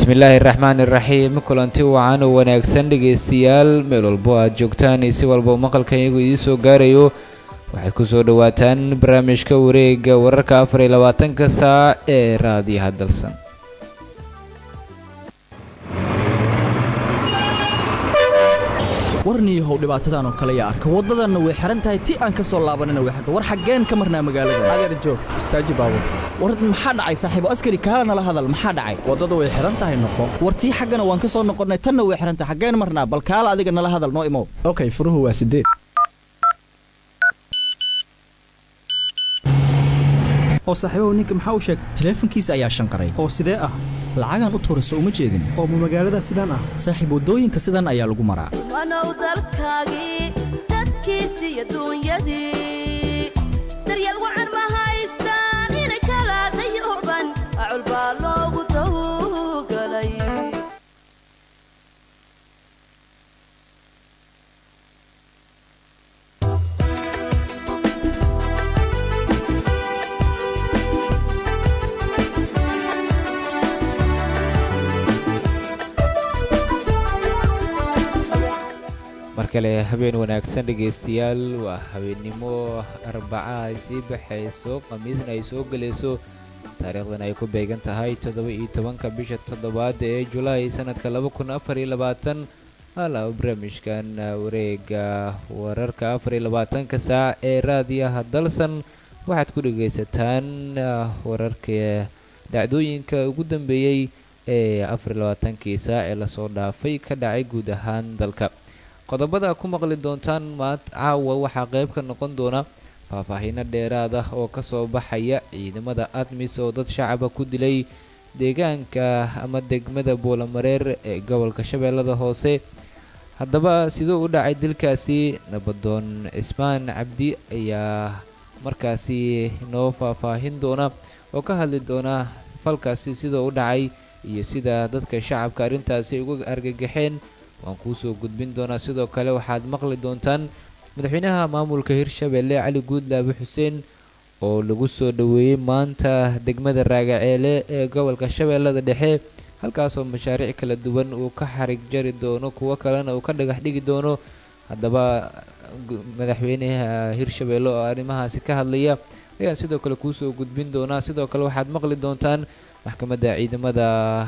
bismillaahi raxmaan iraxiim kulanti wacan oo wanaagsan dhegaystayaal meel walbo aad joogtaan iyo si walba maqalkan iyagu idiin soo gaarayo waxaad ku soo dhowaataan barnaamijka wareega wararka afar iyo labaatanka saac ee raadiyaha dalsan warniyahow dhibaatadan oo kale yaa arka waddadanna way xihan tahay ti aan ka soo laabanina way xirta war xaggeen ka marnaa magaalada adeer joog istaaji baabur war maxaa dhacay saaxiibo askari kaala nala hadal maxaa dhacay waddadu way xihan tahay noqo war tii xaggana waan ka soo noqonnay tanna way xihan tahay xaggeen marnaa bal kaala adiga nala hadal noo imow okay furuhu waa sideed oo saaxiibahu ninka maxaa u sheegay taleefankiisa ayaa shanqaray oo sidee ah lacagaan u tuurayso uma jeedin oo ma magaalada sidaan ah saaxiib waddooyinka sidan ayaa lagu maraa wanow dalkaagii dadkiisi iyo duunyadii daryeel wacan ma haystaan inay kala dayuban acul baa loogu tawgalay mar kale habeen wanaagsan dhegaystayaal waa habeennimo arbaca ay sii baxayso khamiisna ay soo gelayso taariikhdan ay ku beegan tahay toddoba iyo tobanka bisha toddobaad ee julaay sanadka laba kun afar iyo labaatan hala barnaamijkan wareega wararka afar iyo labaatanka saac ee raadiyaha dalsan waxaad ku dhegaysataan wararka dhacdooyinka ugu dambeeyey ee afar iyo labaatankii saac ee lasoo dhaafay ka dhacay guud ahaan dalka qodobada ku maqli doontaan maant caawa waxaa qayb ka noqon doona faahfaahiino dheeraad ah oo kasoo baxaya ciidamada admis oo dad shacaba ku dilay deegaanka ama degmada buulamareer ee gobolka shabeellada hoose haddaba siduu u dhacay dilkaasi nabadoon cismaan cabdi ayaa markaasi noo faahfaahin doona oo ka hadli doona falkaasi siduu u dhacay iyo sida dadka shacabka arrintaasi uga argagaxeen waan kuu soo gudbin doonaa sidoo kale waxaad maqli doontaan madaxweynaha maamulka hirshabeelle cali guudlaabe xuseen oo lagu soo dhoweeyey maanta degmada raagaceele ee gobolka shabeellada dhexe halkaasoo mashaariic kala duwan uu ka xarig jari doono kuwo kalena uu ka dhagax dhigi doono haddaba madaxweynaha hirshabeelle oo arrimahaasi ka hadlaya ayaan sidoo kale kuu soo gudbin doonaa sidoo kale waxaad maqli doontaan maxkamadda ciidamada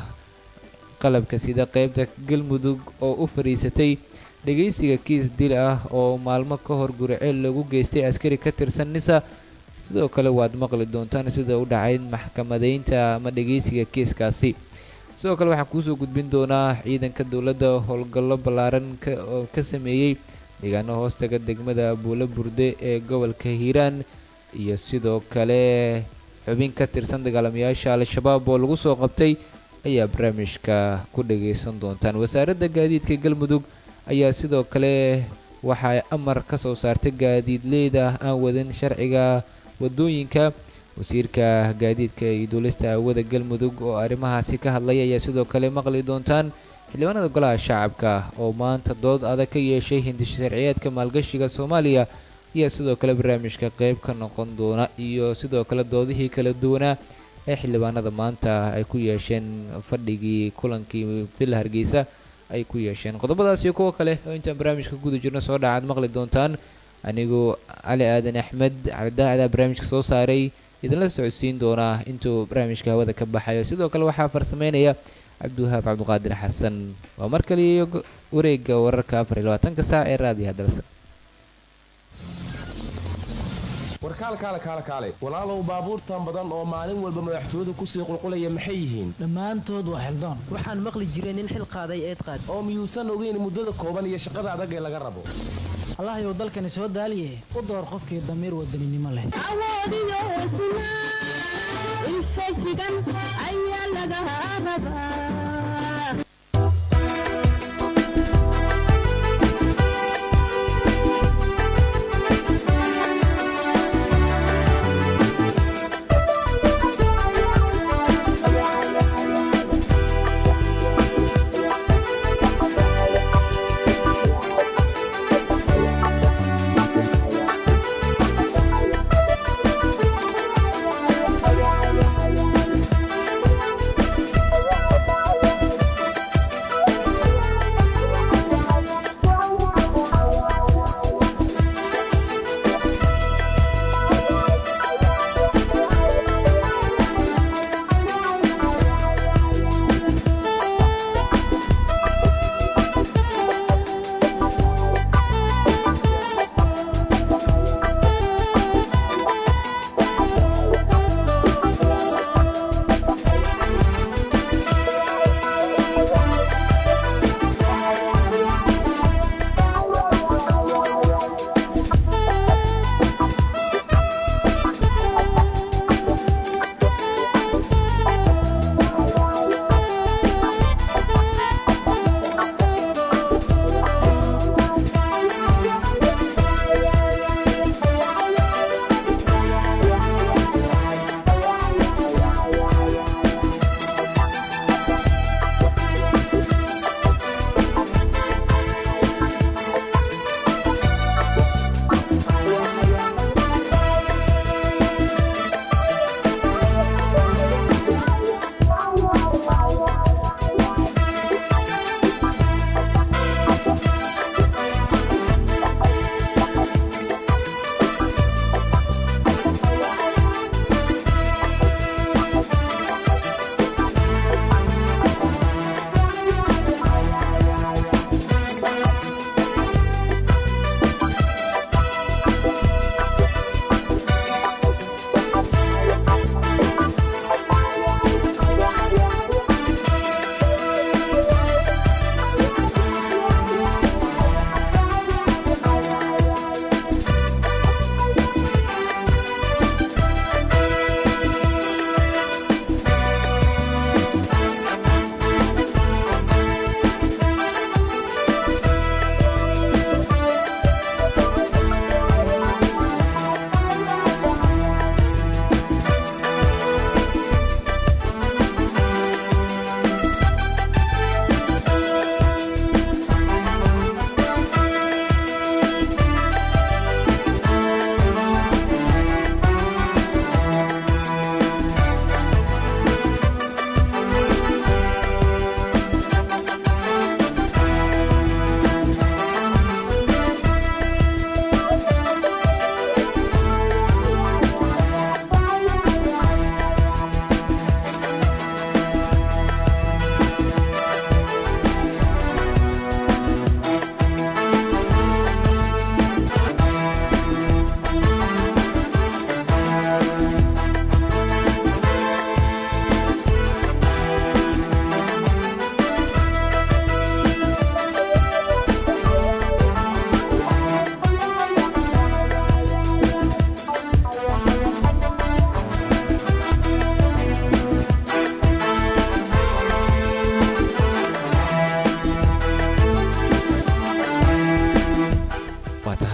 qalabka sida qaybta galmudug oo u fadhiisatay dhegaysiga kiis dil ah oo maalmo ka hor guriceel lagu geystay askari ka tirsan nisa sidoo kale waad maqli doontaan sida u dhacay maxkamadeynta ama dhegaysiga kiiskaasi sidoo kale waxaan kuusoo gudbin doonaa ciidanka dowladda howlgallo ballaaran oo ka sameeyey deegaano hoostaga degmada buulo burde ee gobolka hiiraan iyo sidoo kale xubin ka tirsan dagaalamayaasha al-shabaab oo lagu soo qabtay ayaa barnaamijka ku dhagaysan doontaan wasaaradda gaadiidka galmudug ayaa sidoo kale waxay amar ka soo saartay gaadiidleyda aan wadin sharciga wadooyinka wasiirka gaadiidka iyo duulista hawada galmudug oo arrimahaasi ka hadlaya ayaa sidoo kale maqli doontaan xildhibaanada golaha shacabka oo maanta dood adag ka yeeshay hindisha sharciyeedka maalgashiga soomaaliya ayaa sidoo kale barnaamijka qayb ka noqon doona iyo sidoo kale doodihii kala duwanaa ee xildhibaanada maanta ay ku yeesheen fadhigii kulankii villa hargeysa ay ku yeesheen qodobadaas iyo kuwo kale oo intaan barnaamijka guda jirno soo dhacaad maqli doontaan anigu cali aadan axmed cabdidaacadaa barnaamijka soo saaray idinla socodsiin doonaa intuu barnaamijka hawada ka baxayo sidoo kale waxaa farsameynaya cabdiwahaab cabdiqaadir xasan waa mar kale iyo wareega wararka afar iyo labaatanka saac ee raadiyaha dalsa warkaalkaale kaale kaale walaalow baabuurtan badan oo maalin walba madaxtooyadu kusii qulqulaya maxay yihiin dhammaantood waa xildaan waxaan maqli jiray nin xil qaaday eed qaad oo miyuusan ogeyn muddada kooban iyo shaqada adag ee laga rabo allahayow dalkani soo daaliye u door qofkii damiir wadaninimo leh awoodiyo hesnaa infajigan ayaa laga rabaa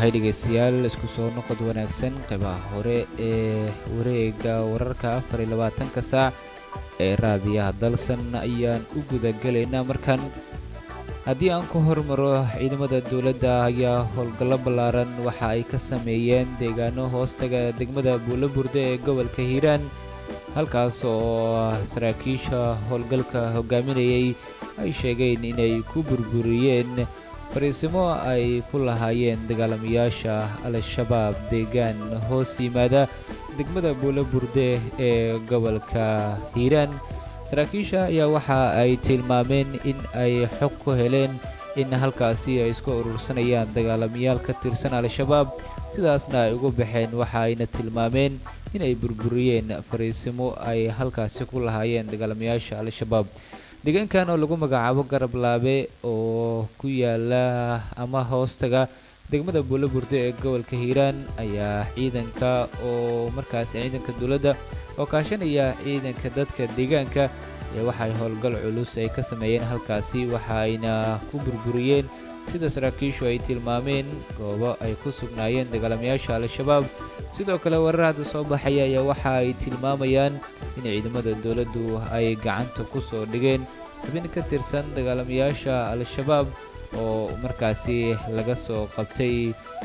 tahay dhegaystayaal isku soo noqod wanaagsan qaybaha hore ee wareega wararka afar iyo labaatanka saac ee raadiyaha dalsan ayaan u gudagelaynaa markan haddii aan ku hormaro ciidamada dowladda ayaa howlgallo ballaaran waxa ay ka sameeyeen deegaano hoostaga degmada buulaburde ee gobolka hiiraan halkaas oo saraakiisha howlgalka hogaaminayay ay sheegeen inay ku burburiyeen fariisimo ay ku lahaayeen dagaalamayaasha al-shabaab deegaan hoos yimaada degmada buulaburde ee gobolka hiiraan saraakiisha ayaa waxa ay tilmaameen in ay xog ku heleen in halkaasi ay isku urursanayaan dagaalamayaal ka tirsan al-shabaab sidaasna ay ugu baxeen waxa ayna tilmaameen inay burburiyeen fariisimo ay halkaasi ku lahaayeen dagaalamayaasha al-shabaab deegaankan oo lagu magacaabo garab laabe oo ku yaala ama hoostaga degmada buulaburde ee gobolka hiiraan ayaa ciidanka oo markaasi ciidanka dowladda oo kaashanaya ciidanka dadka deegaanka ee waxay howlgal culus ay ka sameeyeen halkaasi waxa ayna ku burburiyeen sida saraakiishu ay tilmaameen goobo ay ku sugnaayeen dagaalamayaasha al-shabaab sidoo kale warar hadda soo baxaya ayaa waxa ay tilmaamayaan in ciidamada dowladdu ay gacanta ku soo dhigeen xubin ka tirsan dagaalamayaasha al-shabaab oo markaasi laga soo qabtay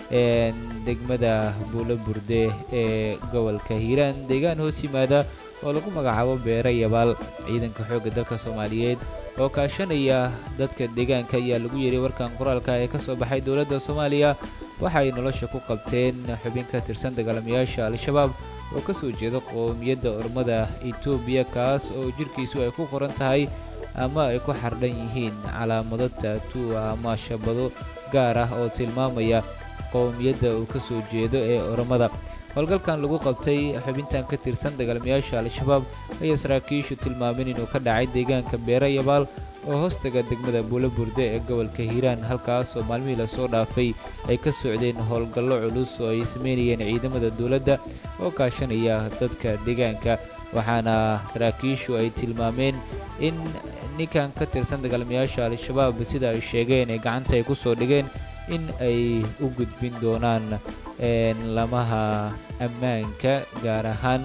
degmada buulaburde ee gobolka hiiraan deegaan hoos yimaada oo lagu magacaabo beere yabaal ciidanka xoogga dalka soomaaliyeed oo kaashanaya dadka deegaanka ayaa lagu yeeray warkan qoraalka ee ka soo baxay dowladda soomaaliya waxa ay nolosha ku qabteen xubin ka tirsan dagaalamayaasha al-shabaab oo ka soo jeeda qowmiyadda ormada etoobiya kaas oo jirhkiisu ay ku qoran tahay ama ay ku xardhan yihiin calaamado taatuua ama shabado gaar ah oo tilmaamaya qowmiyadda uu ka soo jeedo ee ormada howlgalkan lagu qabtay xubintan ka tirsan dagaalamayaasha al-shabaab ayaa saraakiishu tilmaameen inuu ka dhacay deegaanka beere yabaal oo hoostaga degmada buulaburde ee gobolka hiiraan halkaas oo maalmihii lasoo dhaafay ay ka socdeen howlgallo culus oo ay sameynayeen ciidamada dowladda oo kaashanaya dadka deegaanka waxaana saraakiishu ay tilmaameen in ninkan ka tirsan dagaalamayaasha al-shabaab sida ay sheegeen ee gacanta ay ku soo dhigeen in ay u gudbin doonaan lamaha ammaanka gaar ahaan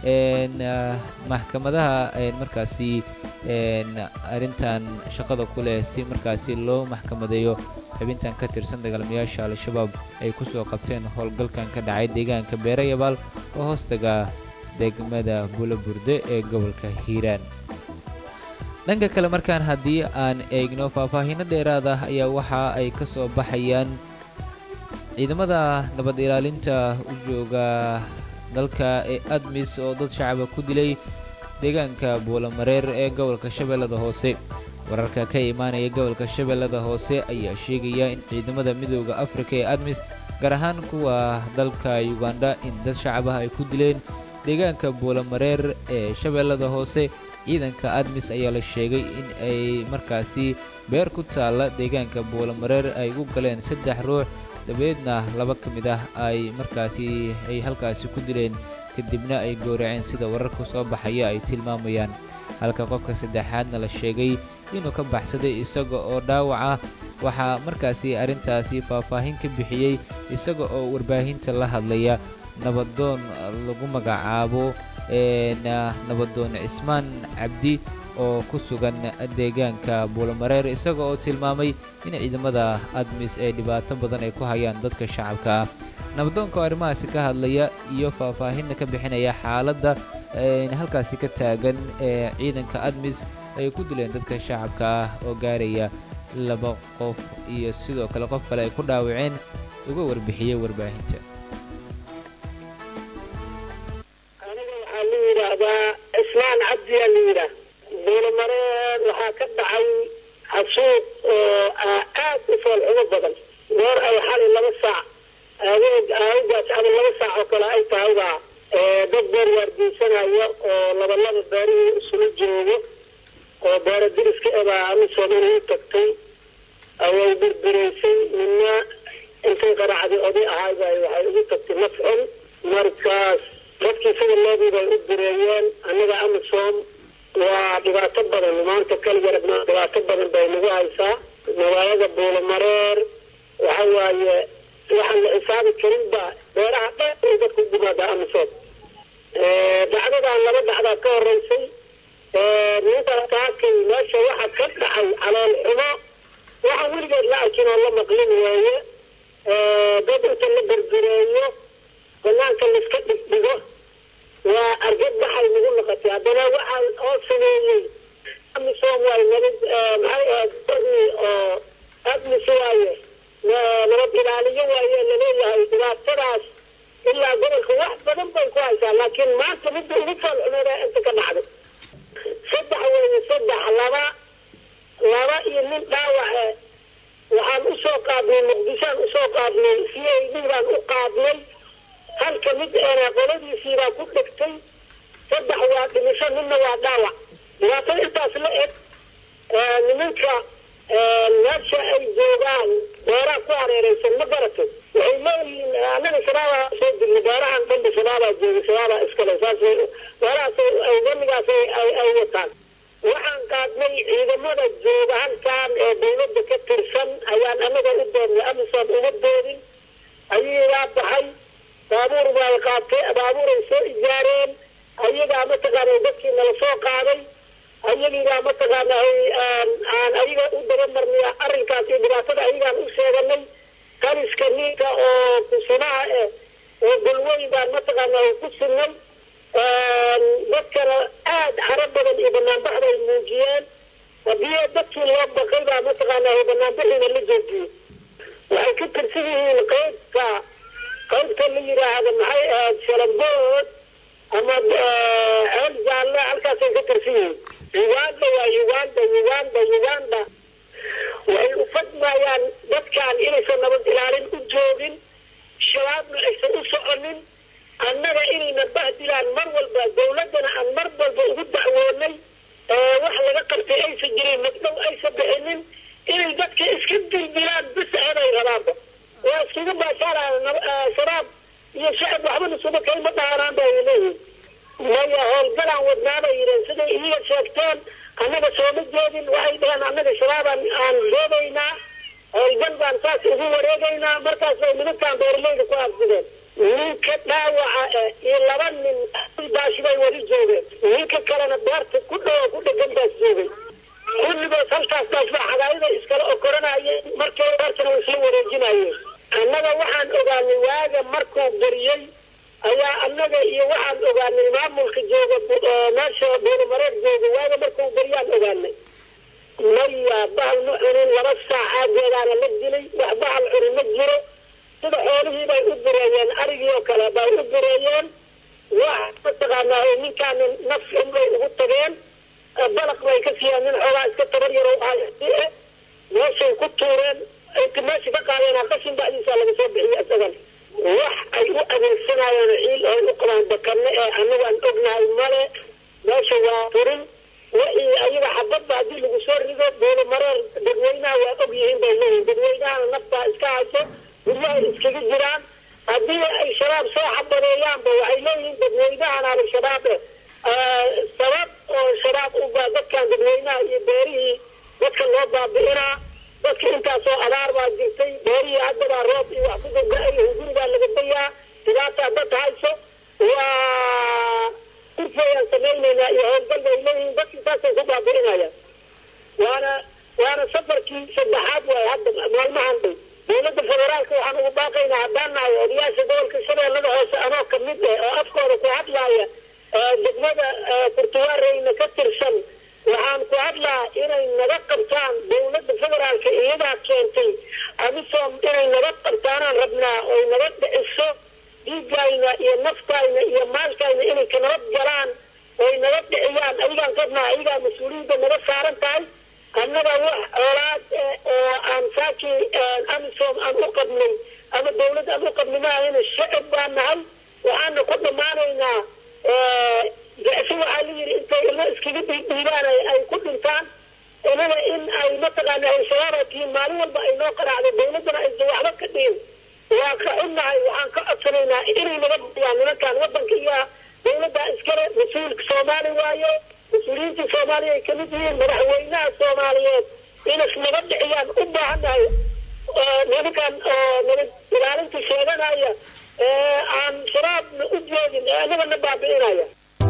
maxkamadaha markaasi arrintan shaqada ku leh si markaasi loo maxkamadeeyo xubintan ka tirsan dagaalamayaasha al-shabaab ay ku soo qabteen howlgalkan ka dhacay deegaanka beere yabaal oo hoostaga degmada buulaburde ee gobolka hiiraan dhanka kale markaan haddii aan eegno faahfaahiino dheeraad ah ayaa waxa ay ka soo baxayaan ciidamada nabad ilaalinta u jooga dalka ee admis oo dad shacaba ku dilay deegaanka buulamareer ee gobolka shabeellada hoose wararka ka imaanaya gobolka shabeellada hoose ayaa sheegaya in ciidamada midooda afrika ee admis gaar ahaan kuwa dalka yuganda in dad shacabah ay ku dileen deegaanka buulamareer ee shabeellada hoose ciidanka admis ayaa la sheegay in ay markaasi beer ku taalla deegaanka buulamareer ay u galeen saddex ruux dabeedna laba ka mid ah ay markaasi ay halkaasi ku dileen kadibna ay gowraceen sida wararka soo baxaya ay tilmaamayaan halka qofka saddexaadna la sheegay inuu ka baxsaday isaga oo dhaawac ah waxaa markaasi arrintaasi faahfaahin ka bixiyey isaga oo warbaahinta la hadlaya nabadoon lagu magacaabo nabadoon cismaan cabdi oo ku sugan deegaanka buulamareer isaga oo tilmaamay in ciidamada admis ay dhibaato badan ay ku hayaan dadka shacabka ah nabadoonka oo arrimahaasi ka hadlaya iyo faahfaahinna ka bixinaya xaaladda halkaasi ka taagan ee ciidanka admis ay ku dileen dadka shacabka ah oo gaaraya laba qof iyo sidoo kale qof kale ay ku dhaawaceen uga warbixiyey warbaahinta aniga waxaa la yidhaahdaa cismaan cabdiyaa la yidhaah buulamareer waxaa ka dhacay xasuuq oo aad u foolxumo badan goor ay xali laba saac adeeg aawgaas ama laba saac oo kale ay tahayba dad beer waardiisanaya oo labalaba beerihii isula joogo oo beero diriska ebaa amisoomana u tagtay away birbiraysay midna intay qaracdi oday ahayba waxay ugu tagtay mafcul markaas dadkii sida loodii bay u direeyeen annaga amisom waa dhibaato badan maanta kaliya rabnaa dhibaato badan bay nagu haysaa magaalada buulamareer waxa waaye waxaan la xisaabi karin baa beeraha dhan ay dadku gumaada amisood dhacdadan laba dhacdaa ka horeysay ninka kaakay meesha waxa ka dhacay calool xumo waxaan weligeed la arkin oo la maqlin weeye dad inta la berbereeyo banaanka laiska dhigdhigo waa argad baxay nagu noqotay haddana waxaa oo sameeyey amisom waay nabad maxay ahayd dadii oo admis waaye nabad ilaaliyo waaye laleeyahay dhibaatadaas ilaa gobolka wax badan bay ku haysaa laakiin maanta midda ugu foolxumeeda inta ka dhacday saddex weeye saddex laba laba iyo nin dhaawace waxaan usoo qaadnay muqdishoan usoo qaadnay c a d baan u qaadnay halka mid eena qoladiisiibaa ku dhegtay saddex waa dhimisho ninna waa dhaawac dhibaatada intaas la eg nimanka meesha ay joogaan beeraha ku hareereysan ma garato waxay leeyihiin annaga shabaabaa soo dirnay beerahan dhanba shabaabaa joogay shabaabaa iskale saas beerahaas damigaas ay wataan waxaan qaadnay ciidamada jooga halkan ee dawladda ka tirsan ayaan annaga u doonnay amisom uma doodin ayagaa baxay baabuur bay qaatay baabuuray soo ijaareen ayagaa mataqaana dadkii nala soo qaaday ayagiibaa mataqaana aan ayaga u dabamarnay arrinkaas iyo dhibaatada ayagaan u sheeganay kaliska ninka oo kusimaha eh oo golweyn baan mataqaana ku sinay dadkana aad caro badan iyo banaanbaxda ay muujiyeen haddii dadkii loo baqay baa mataqaana banaanbaxiina la joojiyey waxay ka tirsan yihiin qaybka qaybta la yidhaahdo maxay ahayd shalambood ama ceel jaalle halkaasay ka tirsan yihiin uganda waa uganda uganda uganda waxay u fadmayaan dadkan inaysan nabad ilaalin u joogin shabaabna aysan u soconin annaga inayna bahdilaan mar walba dawladdana aan mar walba ugu dacwoonay wax laga qabtay aysan jirin magdhow aysan bixinin inay dadka iska dildilaan bis ahaday rabaanba waa iskaga baashaaraan shabaab iyo shacab waxbana suba kayma dhaanaan ba ay leeyihin maya howlgalaan wadnaabay yidheen siday iyaga sheegteen annaga sooma jeedin waxay dhaheen annaga shabaabaan aan doodaynaa howlgal baan saas ugu wareegaynaa markaas bay nimankaan beeralayda ku aabsideen ninka dhaawaca eh iyo laba nin baashi bay weli joogeen ninka kalena beerta ku dhowo ku dhegan baas joogay kulligood halkaas baas baa xagaayada iskala okoranayeen markii beertana way isla wareejinayeen annaga waxaan ogaanay waaga markuu beriyey ayaa annaga iyo waxaan ogaanay maamulka jooga meesha buurimareer jooga waaga markuu beriyaan ogaanay maya bahal ma cunin laba saacaageedaana la dilay wax bahal cunin ma jiro sida xoolihii bay u direeyeen arigii oo kale bay u direeyeen wax mataqaanaa ninkaana naf xun bay ugu tageen balaq bay ka siiyeen nin xoogaa iska tabar yaro ahaye meeshay ku tuureen inta meesha ka qaadeen qashin bacdiisa laga soo bixiye isagan wax ay u adeegsanayeen ciil oo u qabaan bakanne ee anagu aan ognahay male meesha waa turin wixii ayaga xabadba haddii lagu soo rido buulo mareer dadweynaha waa og yihiin bay leeyihin dadweynahana naftaa iska hayso guryahay iskaga jiraan haddii ay shabaab soo xabadeeyaanba waxay leeyihiin dadweynahan al-shabaab sabab oo shabaab uba dadkan dadweynaha iyo beerihii dadka loo baabi'inaa dadka intaasoo abaar baa jirtay beerihii haddabaa roob iyo wax ku gurga-ay hungurigaa laga dayaa dhibaataa dad hayso waa kurfayaan samaynaynaa iyo howlgal bay leeyihiin dadkii saasay ku baabi'inayaan waana waana safarkii saddexaad waay hadda maalmahan dhow dowladda federaalka waxaan ugu baaqaynaa haddaan nahay odayaasha gobolka shabeellada hoose anoo kamid eh oo afkooda ku hadlaaya degmada kurtuwaareyna ka tirsan waxaan ku hadlaa inay naga qabtaan dowladda federaalka iyadaa keentay amisom inay naga qabtaanaan rabnaa oy naga dhiciso dhiigayna iyo naftayna iyo maalkayna inay ka nabad galaan oy naga dhiciyaan ayagaan qabnaa ayagaa mas-uuliyadda naga saaran tahay annaga wax oolaad oo aan saakii amisom aan u qabnay ama dawladd aan u qabnay maahayna shacab baan nahay waxaana ku dhammaanaynaa jecsi waxaa la yidhi intay ilmo iskaga dhiidhiibaan ay ku dhintaan inaga in ay mataqaana al-shabaaba tihiin maalin walba ay noo qaraacdo dawladdana aysan waxba ka dhihin waa ka xunnahay waxaan ka codsanaynaa inay naga bixiyaan nimankan waddanka iyo dawladda iskale mas-uulka soomaali waaye mas-uuliyiinta soomaaliya ay kamid yihiin madaxweynaha soomaaliyeed inas naga dhiciyaan u baahannahay nimankan oo nabad ilaalinta sheeganaya ee aan shabaabna u jeedin ee annagana baabi'inaya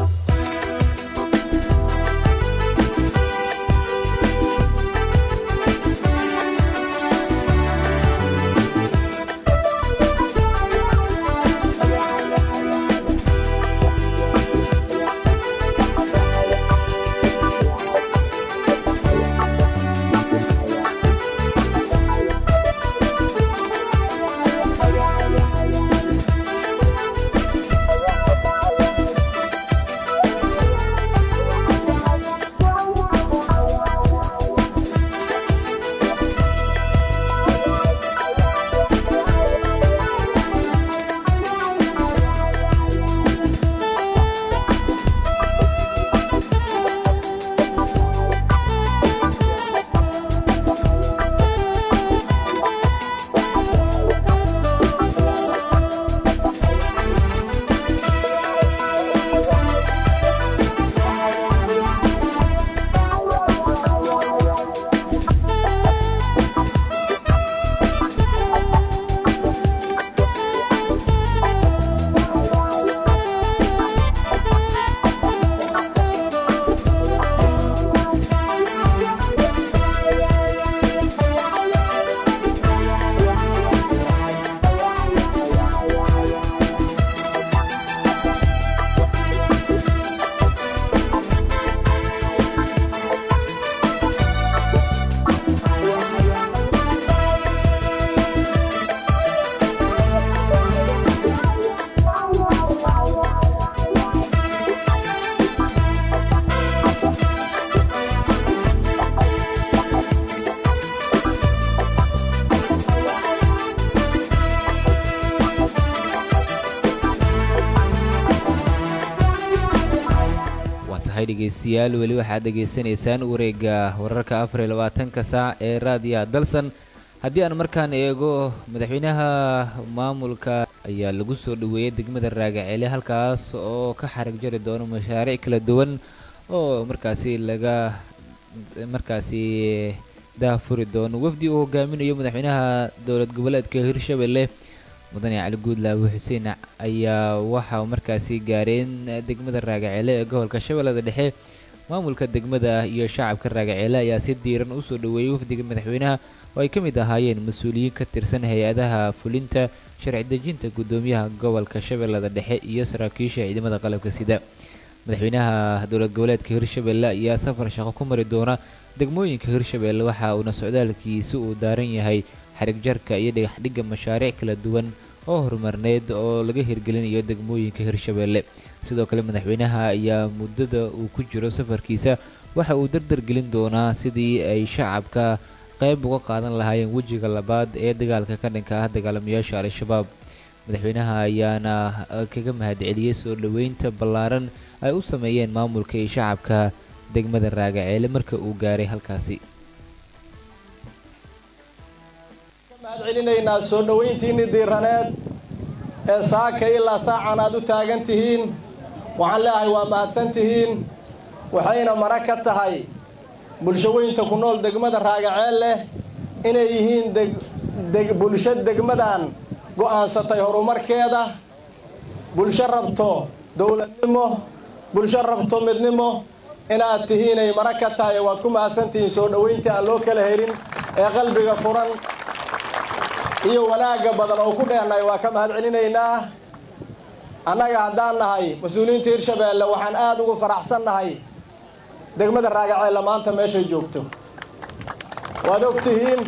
dhegeystayaal weli waxaad dhegaysanaysaan wareega wararka afar iyo labaatanka saac ee raadiyaha dalsan haddii aan markaan eego madaxweynaha maamulka ayaa lagu soo dhoweeyey degmada raagaceele halkaas oo ka xarig jari doono mashaariic kala duwan oo markaasi laga markaasi daahfuri doono wafdi uu hogaaminayo madaxweynaha dowlad goboleedka hirshabelle mudane cali guudlaawe xuseen ayaa waxa markaasi gaareen degmada raagaceele ee gobolka shabeellada dhexe maamulka degmada iyo shacabka raagaceele ayaa si diiran usoo dhoweeyey wafdiga madaxweynaha oo ay ka mid ahaayeen mas-uuliyiin ka tirsan hay-adaha fulinta sharci dejinta guddoomiyaha gobolka shabeellada dhexe iyo saraakiisha ciidamada qalabka sida madaxweynaha dowlad goboleedka hirshabelle ayaa safar shaqo ku mari doona degmooyinka hirshabelle waxa uuna socdaalkiisi uu daaran yahay xarigjarka iyo dhagaxdhigga mashaariic kala duwan oo horumarneed oo laga hirgelinayo degmooyinka hirshabelle sidoo kale madaxweynaha ayaa muddada uu ku jiro safarkiisa waxa uu dardar gelin doonaa sidii ay shacabka qayb uga qaadan lahaayeen wejiga labaad ee dagaalka ka dhanka ah dagaalamayaasha al-shabaab madaxweynaha ayaana kaga mahadceliyey soo dhoweynta ballaaran ay u sameeyeen maamulka iyo shacabka degmada raagaceele marka uu gaaray halkaasi mahad celinaynaa soo dhowayntiinni diiraneed ee saaka ilaa saacan aad u taagan tihiin waxaan leeahay waa mahadsan tihiin waxayna mara ka tahay bulshaweynta ku nool degmada raagaceel leh inay yihiin deg bulsho degmadan go'aansatay horumarkeeda bulsho rabto dowladnimo bulsho rabto midnimo inaad tihiinay mara ka tahay waad ku mahadsantihiin soo dhowaynta aan loo kala helin ee qalbiga furan iyo wanaagga badan oo ku dheennahay waa ka mahad celinaynaa annaga haddaan nahay mas-uuliyiinta hirshabeelle waxaan aad ugu faraxsan nahay degmada raagaceella maanta meeshay joogto waad og tihiin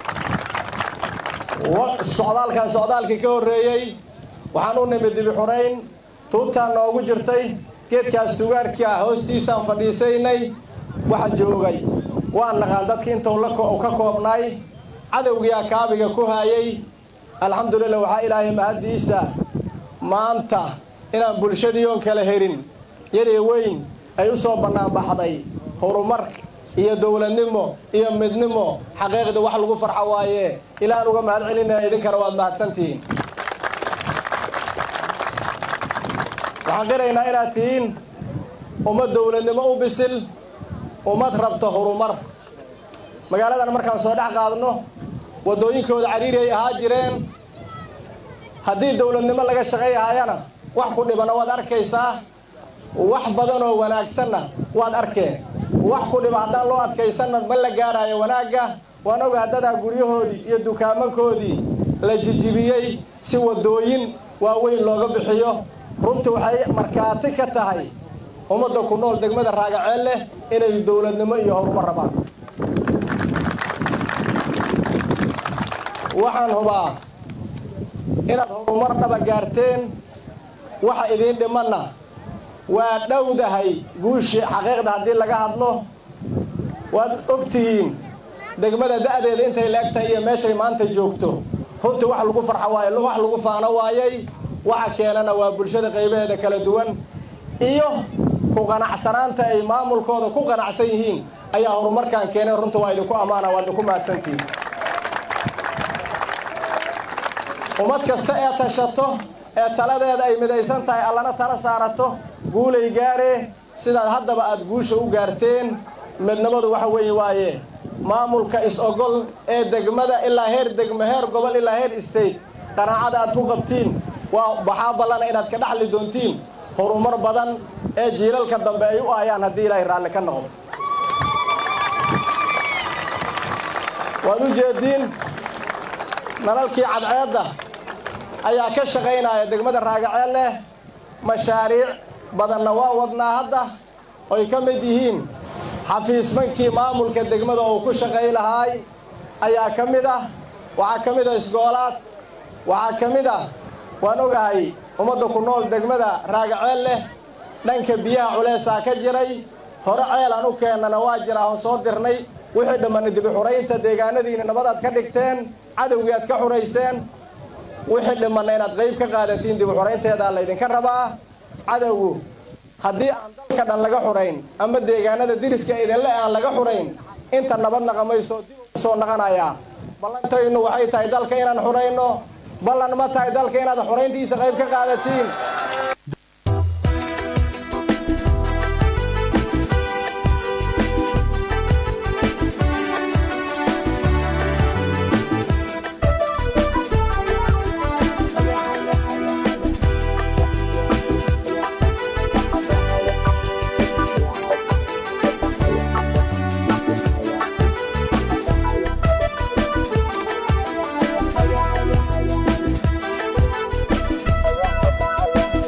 socdaalkan socdaalkii ka horreeyey waxaan u nimid dibi xurayn tuubtaan noogu jirtay geedkaas tugaarkaa hoostiisaan fadhiisaynay waxa joogay waan naqaan dadki intuu ka koobnay cadowgiyaa kaabiga ku haayay alxamdulillah waxaa ilaahay mahaddiisa maanta inaan bulshadii oon kala herin yariyo weyn ay u soo bannaanbaxday horumar iyo dowladnimo iyo midnimo xaqiiqda wax lagu farxo waaye ilaaan uga mahad celinaya idinkana waad mahadsantihiin waxaan qiraynaa inaad tihiin ummad dowladnimo u bisil ummad rabto horumar magaaladan markaan soo dhex qaadno waddooyinkooda cariiri ay ahaa jireen haddii dowladnimo laga shaqayhayana wax ku dhibana waad arkaysaa wax badan oo wanaagsanna waad arkeen wax ku dhiba haddaan loo adkaysanna ma la gaaraayo wanaagga waan ogaa dadaa guryahoodii iyo dukaamankoodii la jijibiyey si waddooyin waaweyn looga bixiyo runtii waxay markhaati ka tahay ummadda ku nool degmada raagaceel leh inay dowladnimo iyo horumar rabaan waxaan hubaa inaad horumar dhaba gaarteen waxa idiin dhimanna waa dhowdahay guushii xaqiiqda haddii laga hadlo waad og tihiin degmada da'deeda intay la eg tahay iyo meeshay maanta joogto runtii wax lagu farxo waayo wax lagu faano waayay waxa keenana waa bulshada qaybaheeda kala duwan iyo ku qanacsanaanta ay maamulkooda ku qanacsan yihiin ayaa horumarkaan keenay runta waa idinku ammaana waa idinku mahadsantihiin ummad kasta ee tashato ee taladeeda ay midaysan tahay allana tala saarato guulay gaaree sidaad haddaba aad guusha u gaarteen midnimadu waxa weeye waaye maamulka is-ogol ee degmada ilaa heer degmo heer gobol ilaa heer state qanaacada aad ku qabtiin waa waxaa ballana inaad ka dhaxli doontiin horumar badan ee jiilalka dambe ay u aayaan haddii ilaahay raalli ka noqdo waad u jeediin nalalkii cadceedda ayaa ka shaqaynaya degmada raagaceel leh mashaariic badanna waa wadnaa hadda oy ka mid yihiin xafiismankii maamulka degmada oo ku shaqay lahaay ayaa ka mid ah waxaa ka mid ah isgoolaad waxaa ka mid ah waan ogahay ummadda ku nool degmada raagaceel leh dhanka biyaha culeysaa ka jiray hore ceelaan u keennana waa jiraa oon soo dirnay wixii dhammanna dibi xuraynta deegaanadiina nabadaad ka dhigteen cadowgii aad ka xurayseen wixii dhimanna inaad qayb ka qaadatiin dibi xuraynteedaa laydinka rabaa cadowgu haddii aan dalka dhan laga xurayn ama deegaanada diriska idinle aan laga xurayn inta nabad naqamayso dib ugu soo naqanayaa ballantaynu waxay tahay dalka inaan xurayno ballan ma tahay dalka inaad xurayntiisa qayb ka qaadatiin Thank you.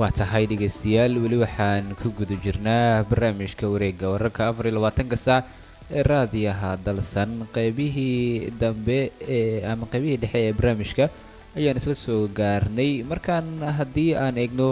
waa tahay dhegaystayaal weli waxaan ku guda jirnaa barnaamijka wareegga wararka afar iyo labaatanka saac ee raadiyaha dalsan qaybihii dambe ee ama qaybihii dhexe ee barnaamijka ayaan isla soo gaarnay markaan haddii aan eegno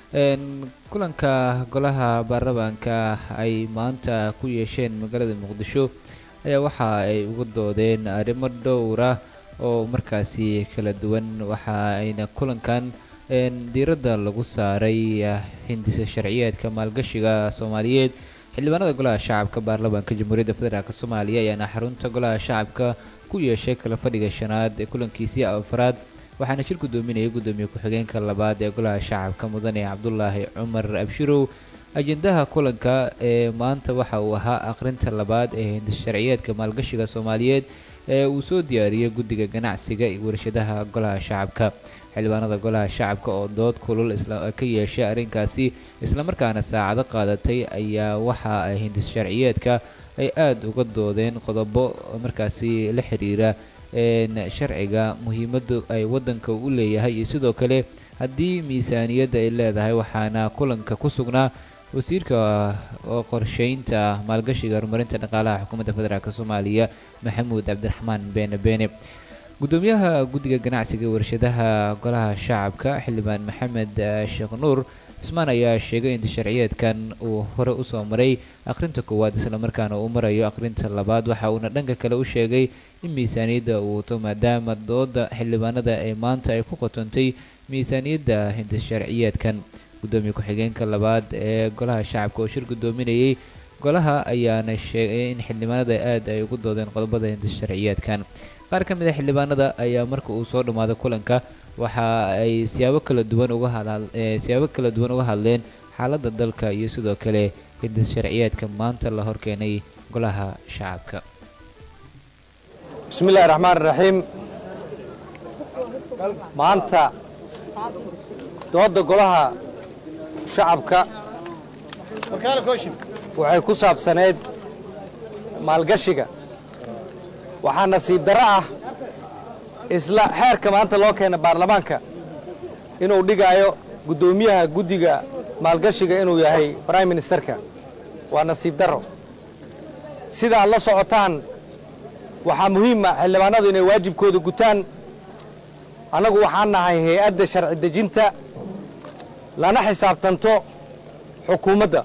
kulanka golaha baarlamaanka ay maanta ku yeesheen magaalada muqdisho ayaa waxa ay uga doodeen arrimo dhowra oo markaasi kala duwan waxa ayna kulankan diiradda lagu saaray hindisa sharciyeedka maalgashiga soomaaliyeed xildhibaanada golaha shacabka baarlamaanka jamhuuriyadda federaalk soomaaliya ayaana xarunta golaha shacabka ku yeeshay kala fadhiga shanaad ee kulankiisii afraad waxaana shir gudoominayay gudoomiye ku-xigeenka labaad ee golaha shacabka mudane cabdulaahi cumar abshirow ajendaha kulanka ee maanta waxa uu ahaa akhrinta labaad ee hindis sharciyeedka maalgashiga soomaaliyeed ee uu soo diyaariyey guddiga ganacsiga iyo warshadaha golaha shacabka xildhibaanada golaha shacabka oo dood kulul ka yeeshay arrinkaasi islamarkaana saacado qaadatay ayaa waxa ay hindis sharciyeedka ay aada uga doodeen qodobo markaasi la xiriira sharciga muhiimadda ay waddanka u leeyahay iyo sidoo kale haddii miisaaniyadda ay leedahay waxaana kulanka ku sugnaa wasiirka qorsheynta maalgashiga horumarinta dhaqaalaha xukuumadda federaalk soomaaliya maxamuud cabdiraxmaan beene beene gudoomiyaha guddiga ganacsiga warshadaha golaha shacabka xildhibaan maxamed sheekh nuur cusmaan ayaa sheegay in sharciyeedkan uu hore usoo maray akhrinta koowaad islamarkaana uu marayo akhrinta labaad waxa uuna dhanka kale u sheegay in miisaaniyadda uu wato maadaama dooda xildhibaanada ee maanta ay ku qotontay miisaaniyadda hindis sharciyeedkan gudoomiye ku-xigeenka labaad ee golaha shacabka oo shir gudoominayay golaha ayaana sheegay in xildhibaanada aad ay ugu doodeen qodobada hindis sharciyeedkan qaar ka mid a xildhibaanada ayaa marka uu soo dhammaaday kulanka waxa ay siyaabo kala duwan uga siyaabo kala duwan uga hadleen xaaladda dalka iyo sidoo kale hindis sharciyeedka maanta la horkeenay golaha shacabka bismi illahi raxmaan raxiim maanta doodda golaha shacabka waxay ku saabsaneyd maalgashiga waxaa nasiib darro ah isla xeerka maanta loo keena baarlamaanka inuu dhigaayo guddoomiyaha guddiga maalgashiga inuu yahay brime ministerka waa nasiib darro sidaad la socotaan waxaa muhiima xildhibaanadu inay waajibkooda gutaan annagu waxaan nahay hay-adda sharci dejinta lana xisaabtanto xukuumadda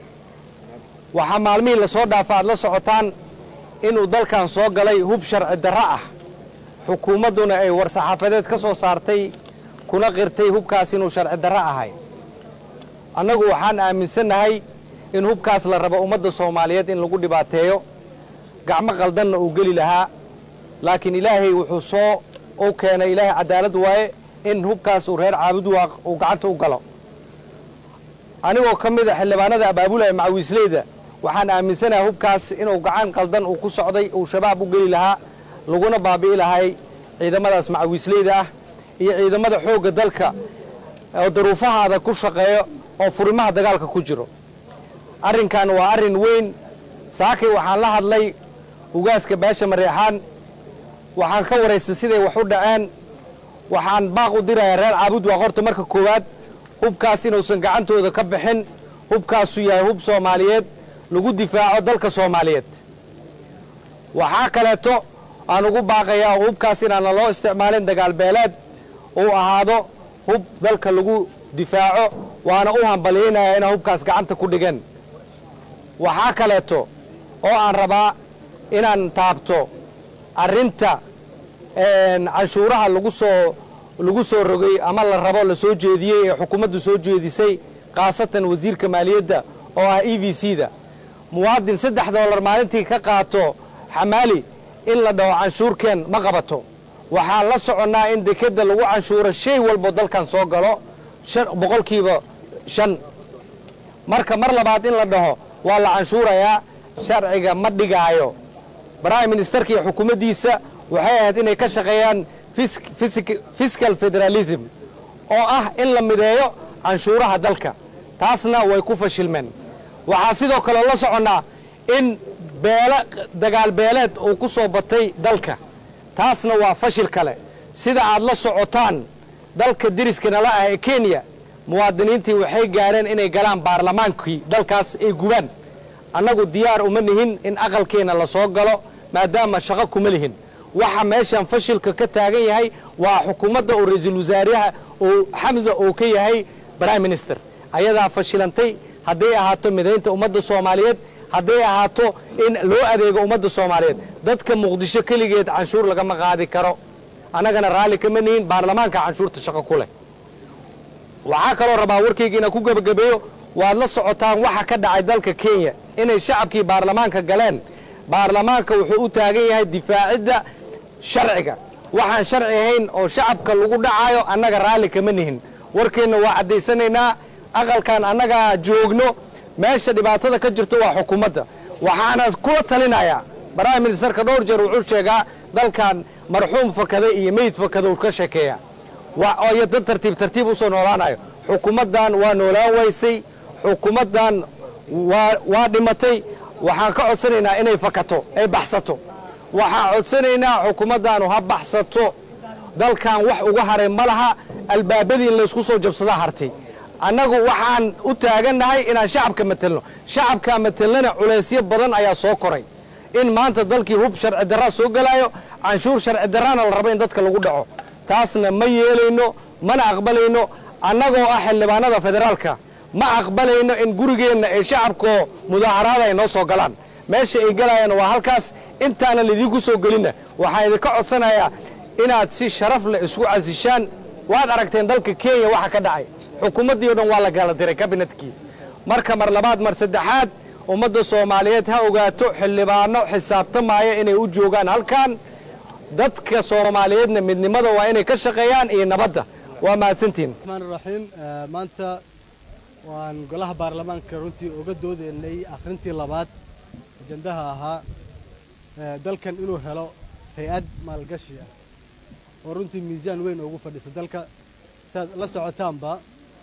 waxaa maalmihii la soo dhaafa aad la socotaan inuu dalkan soo galay hub sharci darro ah xukuumadduna ay war-saxaafadeed ka soo saartay kuna qirtay hubkaas inuu sharci darro ahay annagu waxaan aaminsannahay in hubkaas la rabo ummadda soomaaliyeed in lagu dhibaateeyo gacmo qaldanna uu geli lahaa laakiin ilaahay wuxuu soo u keenay ilaahay cadaalad waaye in hubkaas uu reer caabud waaq uu gacanta u galo anigoo ka mid a xildhibaanada abaabulaya macawiisleyda waxaan aaminsanahay hubkaas inuu gacan qaldan uu ku socday uu shabaab u geli lahaa laguna baabi'i lahay ciidamadaas macawiisleyda ah iyo ciidamada xoogga dalka oo daruufaha adag ku shaqeeyo oo furimaha dagaalka ku jiro arrinkan waa arrin weyn saakay waxaan la hadlay ugaaska baasha mareexaan waxaan ka waraystay siday wax u dhaceen waxaan baaq u dirayaa reer caabud waa horta marka koowaad hubkaas inuusan gacantooda ka bixin hubkaasu yahay hub soomaaliyeed lagu difaaco dalka soomaaliyeed waxaa kaleeto aan ugu baaqayaa oo hubkaas inaana loo isticmaalin dagaal beeleed uu ahaado hub dalka lagu difaaco waana u hambaliyaynayaa inaa hubkaas gacanta ku dhigeen waxaa kaleeto oo aan rabaa inaan taabto arrinta canshuuraha lagu soo lagu soo rogay ama la rabo la soo jeediyey ee xukuumaddu soo jeedisay khaasatan wasiirka maaliyadda oo ah e v c da muwaadin saddex doolar maalintii ka qaato xamaali in la dhaho canshuurkeen ma qabato waxaan la soconnaa in dekedda lagu canshuuro shay walbo dalkan soo galo boqolkiiba shan marka mar labaad in la dhaho waa la canshuurayaa sharciga ma dhigaayo brime ministerka iyo xukuumaddiisa waxay ahayd inay ka shaqeeyaan fiscal federalism oo ah in la mideeyo canshuuraha dalka taasna way ku fashilmeen waxaa sidoo kale la soconnaa in beele dagaal beeleed uu ku soo batay dalka taasna waa fashil kale sida aad la socotaan dalka deriska nala ah ee kenya muwaadiniintii waxay gaareen inay galaan baarlamaankii dalkaas ay gubaan annagu diyaar uma nihin in aqalkeenna la soo galo maadaama shaqo kuma lihin waxa meeshan fashilka ka taagan yahay waa xukuumadda oo ra-iisul wasaaraha oo xamsa oo ka yahay prime minister ayadaa fashilantay hadday ahaato midaynta ummadda soomaaliyeed hadday ahaato in loo adeego ummadda soomaaliyeed dadka muqdisho keligeed canshuur lagama qaadi karo annagana raalli kama nihin baarlamaanka canshuurta shaqo ku leh waxaa kaloo rabaa warkayga inaan ku gebagabeeyo waad la socotaan waxa ka dhacay dalka kenya inay shacabkii baarlamaanka galeen baarlamaanka wuxuu u taagan yahay difaacidda sharciga waxaan sharci ahayn oo shacabka lagu dhacayo annaga raalli kama nihin warkeenna waa caddaysanaynaa aqalkan annagaa joogno meesha dhibaatada ka jirto waa xukuumadda waxaana kula talinayaa prime ministerka dhowr jeer wuxuu sheegaa dalkan marxuum fakaday iyo meyd fakada uu ka sheekeeya iyo dad tartiib tartiib u soo noolaanayo xukuumaddan waa noolaan waysay xukuumaddan waa dhimatay waxaan ka codsanaynaa inay fakato ay baxsato waxaan codsanaynaa xukuumaddaanu ha baxsato dalkan wax uga haray ma laha albaabadii in laysku soo jabsadaa hartay annagu waxaan u taagannahay inaan shacabka matelno shacabkaa matelnana culaysyo badan ayaa soo koray in maanta dalkii hub sharci darraa soo gelaayo canshuur sharci darraana la rabo in dadka lagu dhaco taasna ma yeelayno mana aqbalayno annagoo ah xildhibaanada federaalka ma aqbalayno in gurigeenna ee shacabkoo mudaaharaada ay noo soo galaan meesha ay galayaan waa halkaas intaanan idiinku soo gelinna waxaan idinka codsanayaa inaad si sharaf leh isku casishaan waad aragteen dalka kenya waxa ka dhacay xukuumaddii o dhan waa la kala diray kabinetkii marka mar labaad mar saddexaad ummadda soomaaliyeed ha ogaato xildhibaano xisaabtamaaya inay u joogaan halkan dadka soomaaliyeedna midnimada waa inay ka shaqeeyaan iyo nabadda waa mahadsantihin raxmaan raxiim maanta waan golaha baarlamaanka runtii uga doodaynay akhrintii labaad ajandaha ahaa dalkan inuu helo hay-ad maalgashi ah oo runtii miisaan weyn ugu fadhisa dalka siaad la socotaanba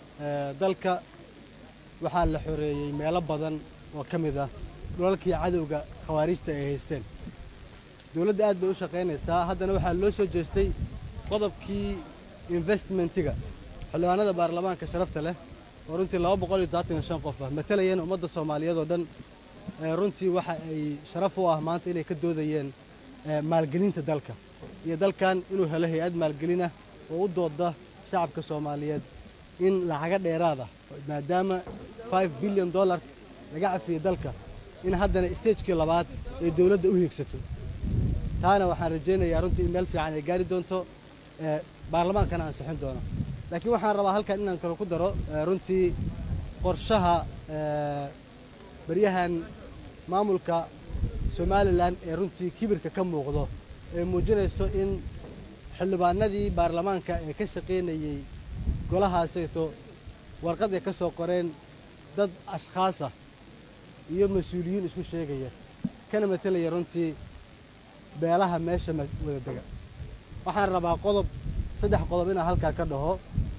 dalka waxaa la xoreeyey meelo badan oo ka mid ah dhulalkii cadowga khawaarijta ay haysteen dowladda aad bay u shaqaynaysaa haddana waxaa loo soo jeestay qodobkii investmentiga xildhibaanada baarlamaanka sharafta leh oo runtii laba boqol iyo todobaatan iyo shan qof ah matalayeen ummadda soomaaliyeed oo dhan runtii waxa ay sharaf u ah maanta inay ka doodayeen maalgelinta dalka iyo dalkan inuu helo hay-ad maalgelin ah oo u dooda shacabka soomaaliyeed in lacaga dheeraad ah maadaama five billion dollar laga cafiyey dalka in haddana stagekii labaad ay dowladda u hiigsato taana waxaan rajaynayaa runtii in meel fiican ay gaari doonto baarlamaankana ansixin doono laakiin waxaan rabaa halkan inaan kale ku daro runtii qorshaha baryahan maamulka somalilan ee runtii kibirka ka muuqdo ee muujinayso in xildhibaanadii baarlamaanka ee ka shaqaynayey golahaasayto warqad ay ka soo qoreen dad ashkhaas ah iyo mas-uuliyiin isku sheegaya kana matelaya runtii beelaha meesha wada dega waxaan rabaa qodob saddex qodob inaan halkaa ka dhaho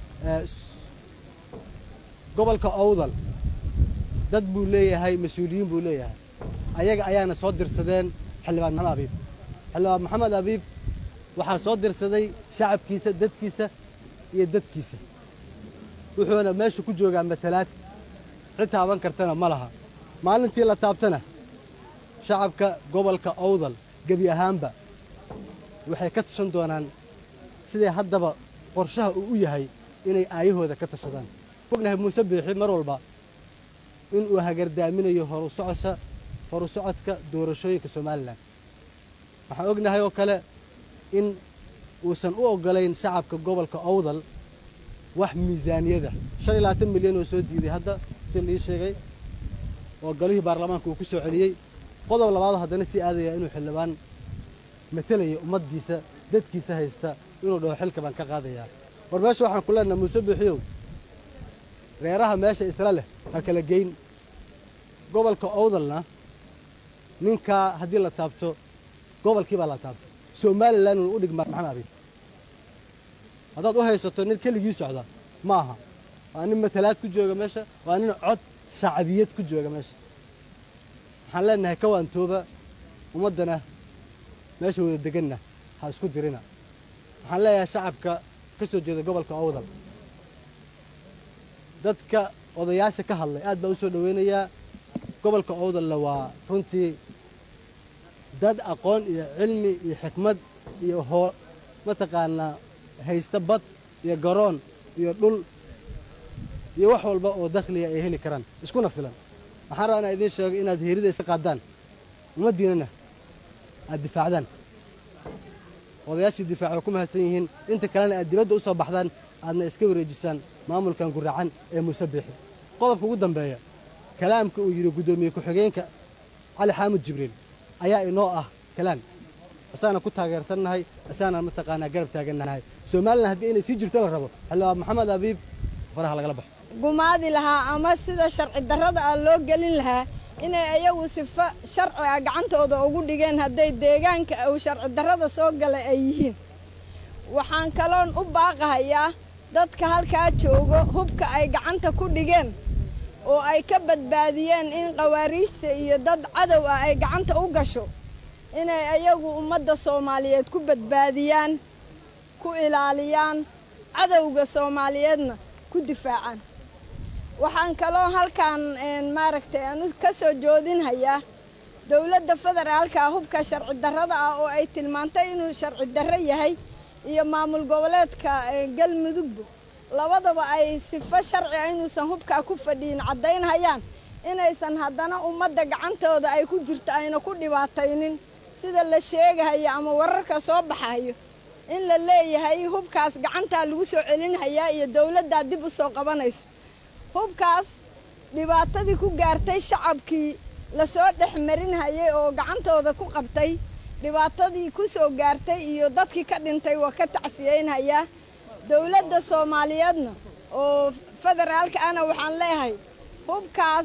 gobolka owdal dad buu leeyahay mas-uuliyiin buu leeyahay ayaga ayaana soo dirsadeen xildhibaan maxamed abiib xildhibaan maxamed abiib waxaa soo dirsaday shacabkiisa dadkiisa iyo dadkiisa wuxuuna meesha ku joogaa matalaad cid taaban kartana ma laha maalintii la taabtana shacabka gobolka owdal gebi ahaanba waxay ka tashan doonaan siday haddaba qorshaha uu u yahay inay aayahooda ka tashadaan ognahay muuse biixi mar walba inuu hagardaaminayo horu socosha horu socodka doorashooyinka somalilan waxaan ognahay oo kale in uusan u oggolayn shacabka gobolka owdal wax miisaaniyada shan iyo labaatan milyan oo soo diiday hadda si lii sheegay oo golihii baarlamaanka uu ku soo celiyey qodob labaadoo haddana sii aadaya inuu xildhibaan matelaya ummaddiisa dadkiisa haysta inuu dhaho xilka baan ka qaadayaa war meesha waxaan ku leenaha muuse biixiyow reeraha meesha isla leh ha kala geyn gobolka owdalna ninkaa haddii la taabto gobolkii baa la taabto somalilan unu u dhigmaa maxamed abiib haddaad u haysato nin keligii socda ma aha waa nin matalaad ku jooga meesha waa nin cod shacbiyad ku jooga meesha waxaan leenahay kawaantooba ummaddana meesha wada deganna ha isku dirina waxaan leeyahay shacabka ka soo jeeda gobolka owdal dadka odayaasha ka hadlay aad baan u soo dhoweynayaa gobolka owdalna waa runtii dad aqoon iyo cilmi iyo xikmad iyo hoo mataqaanaa haysta bad iyo garoon iyo dhul iyo wax walba oo dakhliga ay heli karaan iskuna filan waxaan rabaa inaan idiin sheego inaad heerida iska qaadaan ummaddiinana aad difaacdaan odayaashii difaac way ku mahadsan yihiin inta kalena aad dibadda u soo baxdaan aadna iska wareejisaan maamulkan guracan ee muuse biixi qodobka ugu dambeeya kalaamka uu yidhi guddoomiye ku-xigeenka cali xaamud jibriil ayaa inoo ah kalaan asaana ku taageersannahay asaana mataqaanaa garab taagannahay somalilan haddii inay sii jirto la rabo xildhibaan maxamed abiib faraha lagala baxo gumaadi lahaa ama sida sharci darrada ah loo gelin lahaa inay ayagu sifo sharci ah gacantooda ugu dhigeen hadday deegaanka uu sharci darrada soo galay ay yihiin waxaan kaloon u baaqahayaa dadka halkaa joogo hubka ay gacanta ku dhigeen oo ay ka badbaadiyeen in khawaariijta iyo dad cadow ah ay gacanta u gasho inay ayagu ummadda soomaaliyeed ku badbaadiyaan ku ilaaliyaan cadowga soomaaliyeedna ku difaacaan waxaan kaloo halkan maaragtay aan ka soo joodinhayaa dowladda federaalka hubka sharci darrada ah oo ay tilmaantay inuu sharci darro yahay iyo maamul goboleedka galmudugba labadaba ay sifo sharci ah inuusan hubkaa ku fadhiyin caddaynhayaan inaysan haddana ummadda gacantooda ay ku jirto ayna ku dhibaataynin sida la sheegahayo ama wararka soo baxayo in la leeyahay hubkaas gacantaa lagu soo celinhayaa iyo dowladdaa dib u soo qabanayso hubkaas dhibaatadii ku gaartay shacabkii lasoo dhex marinhayay oo gacantooda ku qabtay dhibaatadii ku soo gaartay iyo dadkii ka dhintay waa ka tacsiyeynhayaa dowladda soomaaliyeedna oo federaalka ana waxaan leeyahay hubkaas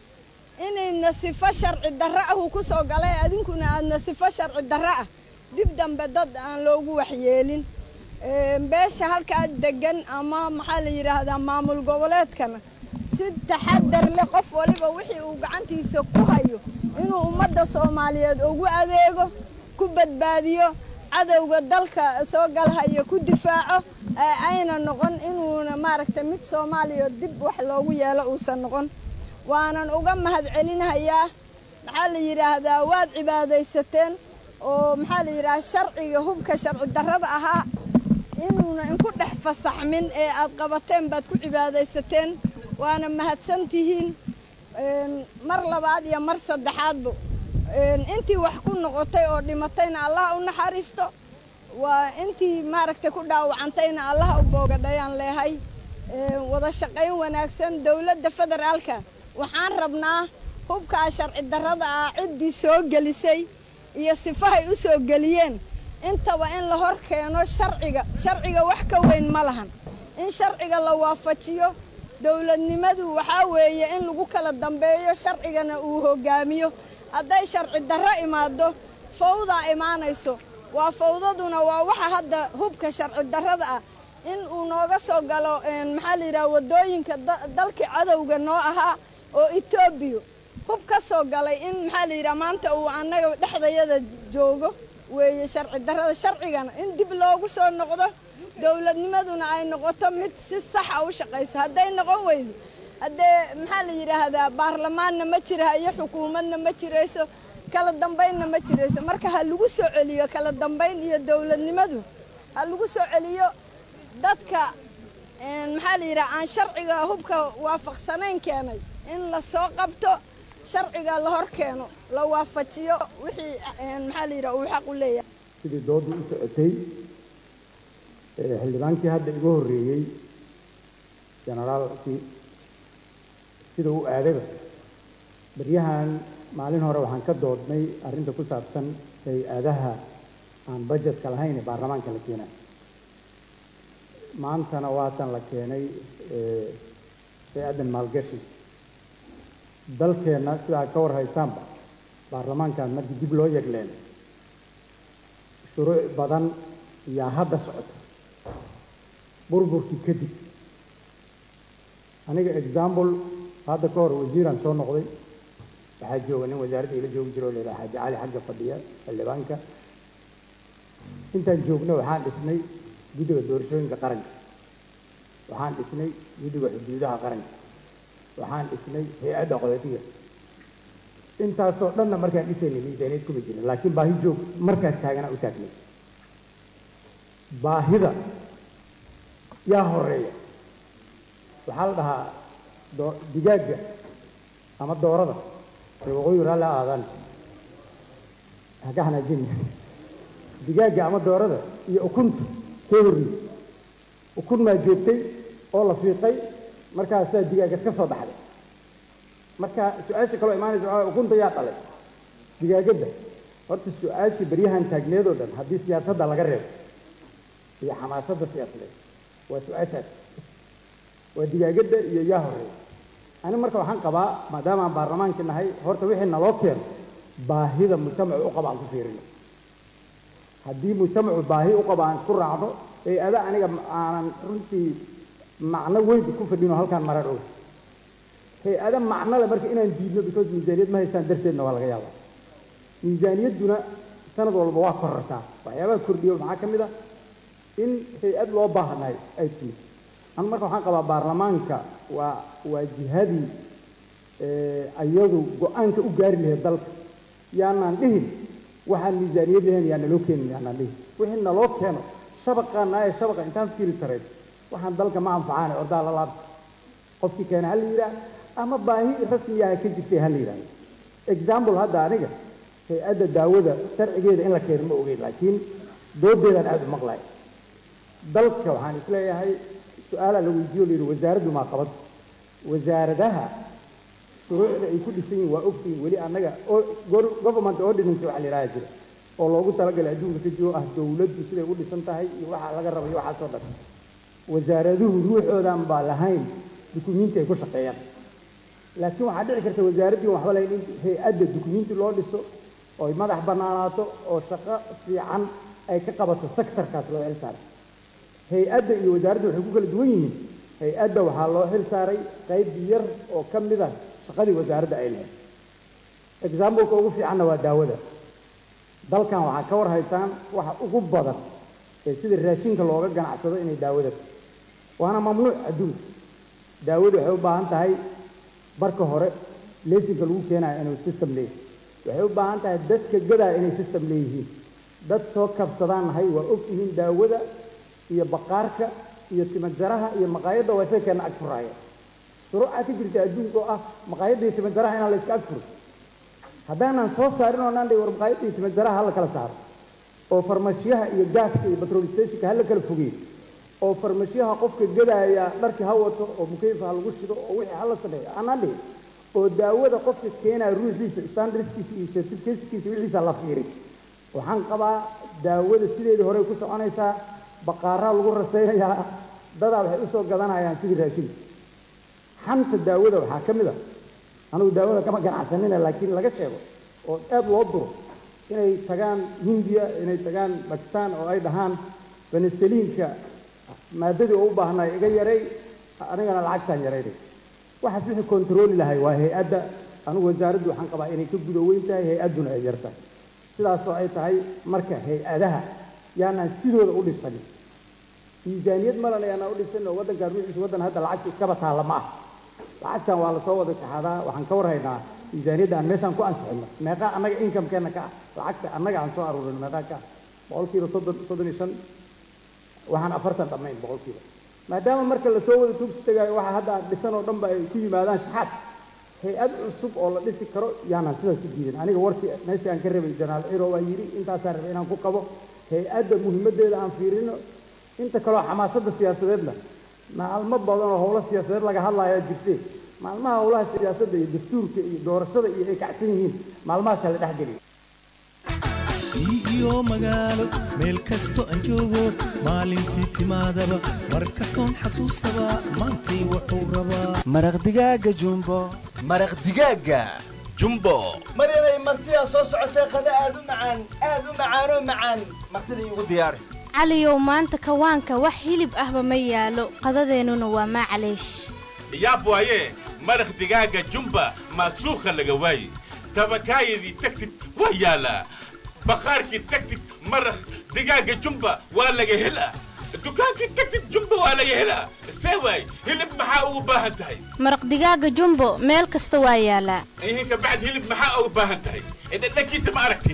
inayna sifo sharci darro ah uu ku soo galay adinkuna aadna sifo sharci darro ah dib dambe dad aan loogu waxyeelin beesha halkaa degan ama maxaa la yidhaahdaa maamul goboleedkana si taxadar leh qof waliba wixii uu gacantiisa ku hayo inuu ummadda soomaaliyeed ugu adeego ku badbaadiyo cadowga dalka soo galhayo ku difaaco ayna noqon inuuna maaragtay mid soomaaliya dib wax loogu yeelo uusan noqon waanan uga mahad celinahayaa maxaa la yidhaahdaa waad cibaadaysateen oo maxaa la yidhaahdaa sharciga hubka sharci darrada ahaa inuuna inku dhex fasaxmin ee aad qabateen baad ku cibaadaysateen waana mahadsan tihiin mar labaad iyo mar saddexaadba intii wax ku noqotay oo dhimatayna allah u naxariisto waa intii maaragtay ku dhaawacantayna allah u boogadhayaan leehay wada shaqayn wanaagsan dowladda federaalka waxaan rabnaa hubkaa sharci darrada ah ciddii soo gelisay iyo sifahay u soo geliyeen intaba in la hor keeno sharciga sharciga wax ka weyn ma lahan in sharciga la waafajiyo dowladnimadu waxaa weeye in lagu kala dambeeyo sharcigana uu hogaamiyo hadday sharci darro imaado fawdaa imaanayso waa fawdaduna waa waxa hadda hubka sharci darrada ah in uu nooga soo galo maxaa la yidhaha waddooyinka dalkii cadowga noo ahaa oo etoobiya hub ka soo galay in maxaa la yidhaha maanta uu annaga dhexdayada joogo weeye sharci darrada sharcigana in dib loogu soo noqdo dowladnimaduna ay noqoto mid si saxa u shaqayso hadday noqon weydo haddee maxaa la yidhaahdaa baarlamaanna ma jirahayo xukuumadna ma jirayso kala dambaynna ma jirayso marka ha lagu soo celiyo kala dambayn iyo dowladnimadu ha lagu soo celiyo dadka maxaa la yidhaha aan sharciga hubka waafaqsanayn keenay in la soo qabto sharciga la hor keeno la waafajiyo wixii maxaa la yidhaha uu xaq u leeyahay sidii doodu u socotay xildhibaankii hadda iga horreeyey generaalkii sida u aadayba baryahan maalin hore waxaan ka doodnay arrinta ku saabsan hay-adaha aan bajetka lahayn ee baarlamaanka la keenay maantana waatan la keenay hay-addan maalgashi dalkeenna sidaa ka war haystaanba baarlamaankan markii dib loo yegleen shuruuc badan yaa hadda socota burburkii kadib aniga example hadda ka hor wasiiraan soo noqday waxaa jooga nin wasaaradda ila joogi jiro oo la yidhaha xaaji cali xagga fadhiya xildhibaanka intaan joogno waxaan dhisnay guddiga doorashooyinka qaranka waxaan dhisnay guddiga xuduudaha qaranka waxaan dhisnay hay-adda qodotiga intaasoo dhanna markaan dhisaynay miisaaniyad kuma jirin laakiin baahi joog markaas taaganaa u taagnay baahida yaa horeeya waxaa la dhahaa doo digaagga ama doorada ee waqooyi raalli ha aadaan ha ka hanaajin digaagga ama doorada iyo ukunta kee horreeyey ukun maa joogtay oo la fiiqay markaasaa digaaggad ka soo baxday marka su-aasha kaloo imaanaysa waxaa waye ukunta yaa dhalay digaagadda horta su-aashii baryahan taagneed oo dhan haddii siyaasadda laga reebo iyo xamaasadda siyaasadeed waa su-aashaas waa digaagadda iyo yaa horeeya ani marka waxaan qabaa maadaama aan baarlamaankii nahay horta wixii naloo keeno baahida mujtamacu u qaba aan ku fiirino haddii mujtamacu baahi u qaba aan isku raacno ee ada aniga aanan runtii macno weyn ku fadhino halkaan marar og hay-ada macnole marka inaan diidno because miisaaniyad ma haystaan darteedna waa laga yaabaa miisaaniyadduna sanad walba waa korortaa waxyaabaha kordhiyo maxaa ka mid a in hay-ad loo baahnahay ay timid anu marka waxaan qabaa baarlamaanka waa waa jihadii ayadu go-aanka u gaari lahayd dalka yaanaan dhihin waxaan miisaaniyad lahayn yaa naloo keenin yaanaan dhihin wixii naloo keeno shabaqaana ee shabaqa intaan fiiri tarayn waxaan dalka ma anfacaane ordaa la laabta qofkii keena ha la yidhaah ama baahi rasmiyaha ka jirtay ha la yidhahdo example hadda aniga hay-adda daawada sharcigeeda in la keeno ma ogeyn laakiin doodeedaan aada u maqlay dalka waxaan isleeyahay su-aalaa la weydiiyo la yidhi wasaaraddu maa qabad wasaaradaha shuruucda ay ku dhisan yihin waa ogtihiin weli annaga government ordinance waxa la yidhaha jira oo loogu talagalay adduunka ka jiro ah dowladdu siday u dhisan tahay iyo waxa laga raba iyo waxaasoo dhan wasaaraduhu ruuxoodan baa lahayn dukumiinti ay ku shaqeeyaan laakiin waxaa dhici karta wasaaraddii waxba lahayn in hay-adda dukumiinti loo dhiso oy madax bannaanaato oo shaqo fiican ay ka qabato sectorkaas loo xil saaray hay-adda iyo wasaaradda waxay ku kala duwan yihiin hay-adda waxaa loo xil saaray qayb yar oo ka mid a shaqadii wasaaradda ay lahayd exampleka ugu fiicanna waa daawada dalkan waxaa ka war haysaan waxa ugu badan ee sida raashinka looga ganacsado inay daawada waana mamnuuc adduunka daawadu waxay u baahan tahay barka hore leesinka lagu keenayo inuu system leeyahy waxay u baahan tahay dadka gadaa inay system leeyihiin dad soo kabsadaan nahay waa og yihiin daawada iyo baqaarka iyo timajaraha iyo maqaayadda waa isaga keena ag furaaya shuruucaa ka jirta adduunka oo ah maqaayadda iyo timajaraha inaan la iska ag furo haddaanan soo saarin oo naan dhihi war maqaayadda iyo timajaraha hala kala saaro oo farmashiyaha iyo gaaska iyo petrol stationka hala kala fogeeyo oo farmashiyaha qofka gadaaya dharkii ha wato oo mukeyfa ha lagu shido oo wixii hala sameeyo aanaan dhihin oo daawada qofka keenaya ruuxiisa standardskiisa iyo certificateskiisa wixiisa la fiirin waxaan qabaa daawada sideedii horey ku soconaysaa baqaaraa lagu rasaynayaa dadaa waxay usoo gadanayaan sidii raashinka xanta daawada waxaa ka mid a anugu daawada kama ganacsanina laakiin laga sheego oo aad loo duro inay tagaan hindiya inay tagaan bakistan oo ay dhahaan benesaliinka maadadii oo u baahnay iga yaray anigana lacagtaan yaraynay waxaas wixii kontarooli lahay waa hay-adda anugu wasaaraddu waxaan qabaa inay ka gudo weyn tahay hay-adduna ay yartahay sidaasoo ay tahay marka hay-adaha yaanaan sidooda u dhisanin miisaaniyad malana yaanaan u dhisanin oo waddankan ruuxiisa waddan hadda lacagta iskaba taalla ma ah lacagtan waa lasoo wada shaxaadaa waxaan ka warhaynaa miisaaniyadda aan meeshaan ku ansixino meeqaa annaga inkamkeenna ka ah lacagta annaga aan soo aruurino meeqaa ka ah boqolkiiba soddon soddon iyo shan waxaan afartan dhammayn boqolkiiba maadaama marka lasoo wada tuugsi tagaayo waxa hadda aan dhisan oo dhanba ay ku yimaadaan shaxaad hay-ad cusub oo la dhisi karo yaanaan sidaas ku diidan aniga warkii meeshii aan ka rabay janaal ciro waa yidhi intaasaan rabay inaan ku qabo hay-adda muhiimaddeeda aan fiirino inta kaleo xamaasadda siyaasadeedna maalmo badan oo howlo siyaasadeed laga hadlayaa jirtee maalmaha howlaha siyaasadda iyo dastuurka iyo doorashada iyo ay kacsan yihiin maalmahaasa la dhex geliyo iyo magaalo meel kasto aan joogo maalintii timaadaba mar kastoon xasuustaba maantay wuxuu rabaa maraq digaaga jumbo maraq digaaga jumbo mar inay martidaa soo socotay qada aad u macaan aad u macaanoo macaan martida iigu diyaari caliyow maanta kawaanka wax hilib ahba ma yaalo qadadeennuna waa maclaysh yaab waaye maraq digaaga jumba maasuukha laga waaye tabakaayadii tagtid waa yaalaa baqaarkii tagtid maraq digaaga jumba waa laga helaa dukaankii tagtid jumbo waa laga helaa see waay hilib maxaa ugu baahan tahay maraq digaaga jumbo meel kasta waa yaalaa ihinka bacd hilib maxaa ugu baahan tahay dhadhankiisa ma aragti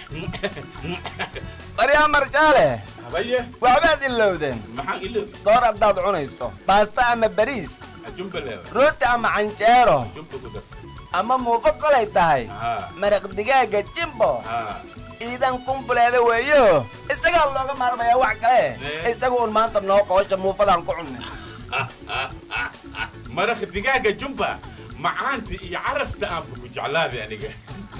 baryaa marjaale habaye waxbaad ilowdeen maxaan iloobi soor haddaad cunayso baasta ama bariis jumbo leewa rooti ama canjeero jumbo ku darsan ama muufo kolay tahay haa maraq digaaga jimbo haa ciidan kumbuleeda weeyo isagaa looga maarmayaa wax kale Eh. isaga un maanta noo qoosha muufadaan ku cunnay maraq digaaga jumba macaanta iyo carafta aanba ku jeclaaday aniga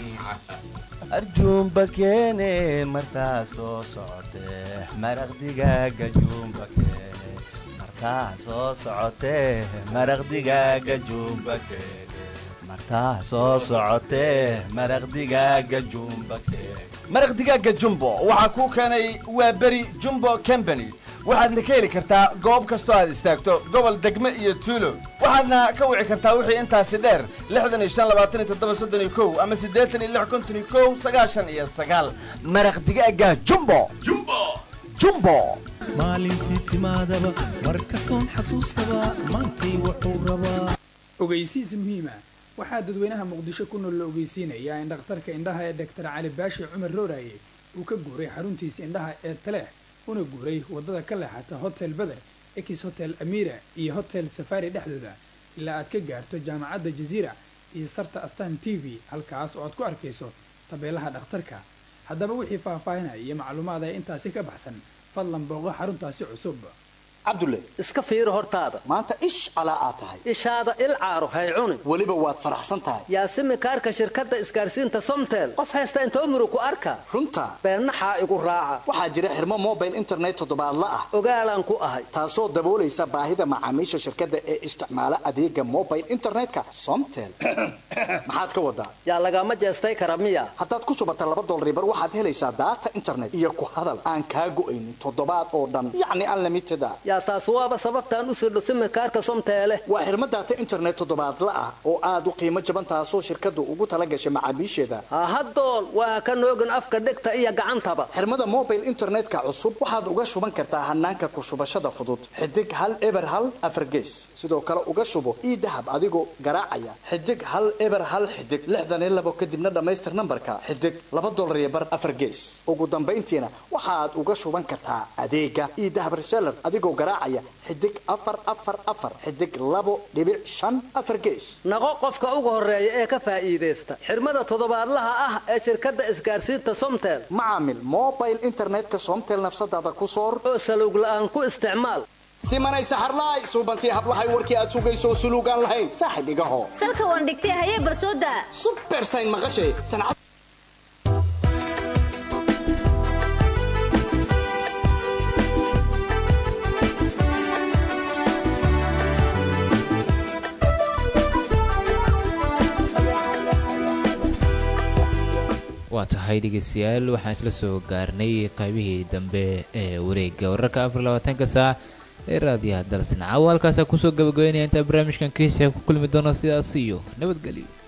arjuumba keene martaa soo socotee maraq digaaga juumba keene martaa soo socotee maraq digaaga juumba keene martaa soo socotee maraq digaaga juumba keene maraq digaaga jumbo waxaa kuu keenay waa beri jumbo company waxaadna ka heli kartaa goob kastoo aad istaagto gobol degme iyo tuulo waxaadna ka wici kartaa wixii intaasi dheer lixdan iyo shan labaatan iyo toddoba soddon iyo kow ama siddeetan iyo lix konton iyo kow sagaashan iyo sagaal maraq digaaga jumbo jumbo jumbo maalintii timaadaba mar kastoon xasuustaba maantay wuxuu rabaa ogeysiis muhiima waxaa dadweynaha muqdisho ku nool la ogeysiinayaa in dhakhtarka indhaha ee dhaktar cali baashi cumar rooraye uu ka guuray xaruntiisa indhaha ee taleex una guuray waddada ka leexata hotel beder ekis hotel amira iyo hotel safari dhexdooda ilaa aad ka gaarto jaamacadda jaziira iyo sarta astan t v halkaas oo aad ku arkayso tabeelaha dhakhtarka haddaba wixii faahfaahinaya iyo macluumaad ee intaasi ka baxsan fadlan booqo xaruntaasi cusub cabdulle iska fiiri hortaada maanta ish calaa aad tahay ishaada il caaro hay cuni weliba waad faraxsan tahay yaasimi kaarka shirkadda isgaarsiinta somtel qof haysta intoo muru ku arka runta beennaxaa igu raaca waxaa jira xirmo mobile internet toddobaadla ah ogaalaan ku ahay taasoo daboolaysa baahida macaamiisha shirkadda ee isticmaala adeega mobile internetka somtel maxaad ka wadaa yaa lagama jeestay kara miya haddaad ku shubata laba dolribar waxaad helaysaa daata internet iyo ku hadal aan kaa go'aynin toddobaad oo dhan yacni unlimited ah yaa taas waaba sababtaan u sirdho simikaarka somteele waa xirmo daata internet toddobaadla ah oo aad u qiimo jaban taasoo shirkaddu ugu tala gashay macaamiisheeda hahadool waa ka noogin afka dhegta iyo gacantaba xirmada mobile internetka cusub waxaad uga shuban kartaa hanaanka ku shubashada fudud xidig hal eber hal afargees sidoo kale uga shubo ii dahab adigoo garaacaya xidig hal eber hal xidig lixdan iyo labo kadibna dhammaystir nambarka xidig laba dolar iyo bar afar gees ugu dambayntiina waxaad uga shuban kartaa adeega ii dahab reseller adigoo garaacaya xidig afar afar afar xidig labo dhibic shan afar gees naqo qofka ugu horeeya ee ka faa'iidaysta xirmada toddobaadlaha ah ee shirkadda isgaarsiinta somtel macaamil mobile internetka somtel nafsadaada ku soor oo salowg la'aan ku isticmaal simanay saxarlaay suubantii hablahay warkii aad sugayso suluugaan lahayn saaxib igaho salka waan dhigtay hayee barsooda subersayn maqashay sancad waa tahay dhegeystayaal waxaan isla soo gaarnay qaybihii dambe ee wareegga wararka afar labaatanka saac ee raadiyaha dalsanaca halkaasa kusoo gabagabeynaya intaa barnaamijkan kiisa ku kulmi doono sidaas iyo nabadgelyo